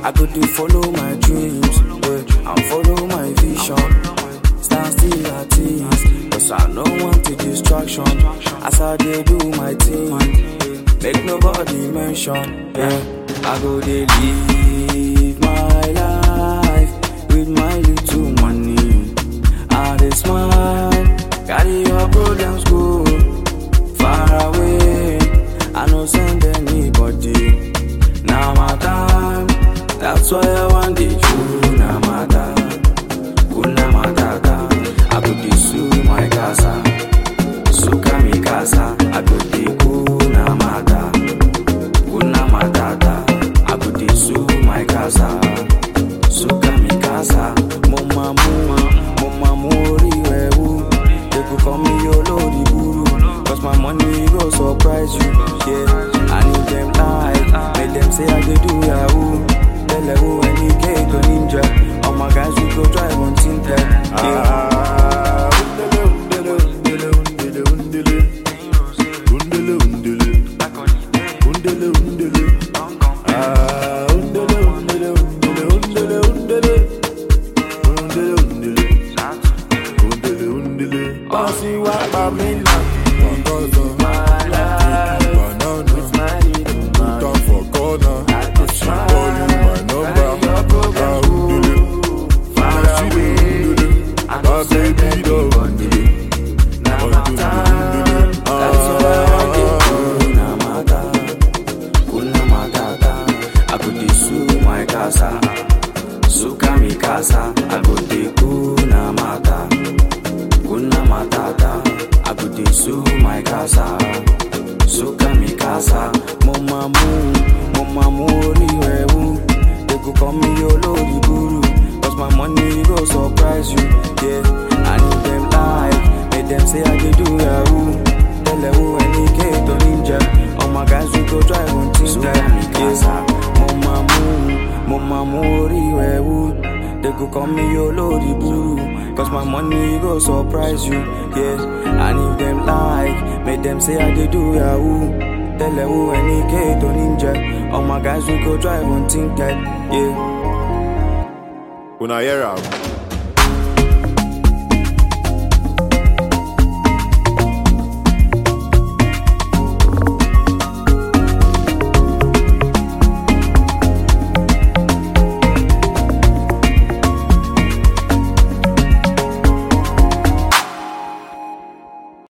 I go to follow my dreams, yeah, and follow my vision. Stand still at ease, cause I don't want the distraction. As I dey do my thing, make nobody mention, yeah. I go dey live my life with my little money. I dey smile, carry your problems go far away. I no send anybody. Now my time, that's why I want the true na mata, kuna matata. I go dey sue my casa, suka mi casa. I go dey kuna mata, kuna matata. I go dey sue my casa, suka mi casa. Mo ma mu, mo ma mu ori ewu. They go call me olori buru, cause my money go surprise you. Yeah, I need them like, make them say I dey do yahoo. Tell who any cake or ninja. All my guys we go drive on Tinted. Yeah. Ah, undele, undele, undele, undele, undele, undele, undele, undele, undele. Ah, undele, undele, undele, undele, undele, undele, undele, undele, undele. Bossy wa pa mi na, Ọgọ́dọ̀, banana, put am for corner. She call you my number. Ah, undele, ah, she dey undele, my baby don undele, undele, undele. That's why I dey Ah. kuna mata, kuna matata. I go dey sue my casa, suka mi casa. I go dey kuna mata, kuna matata. I go dey sue my casa, suka mi casa. Mo ma mu, mo ma mu ori ewu. They go call me olori buru, cause my money go surprise you. Yeah, I need them like, make them say I dey do yahoo. Tell who any kid or ninja. All my guys we go drive on Tinder. Yeah, mo ma mu, mo ma mu ori ewu. They go call me olori buru, cause my money go surprise you. Yeah, I need them like, make them say I dey do yahoo. Tell who any kid or ninja. All my guys we go drive on Tinder. Yeah. Una hear am?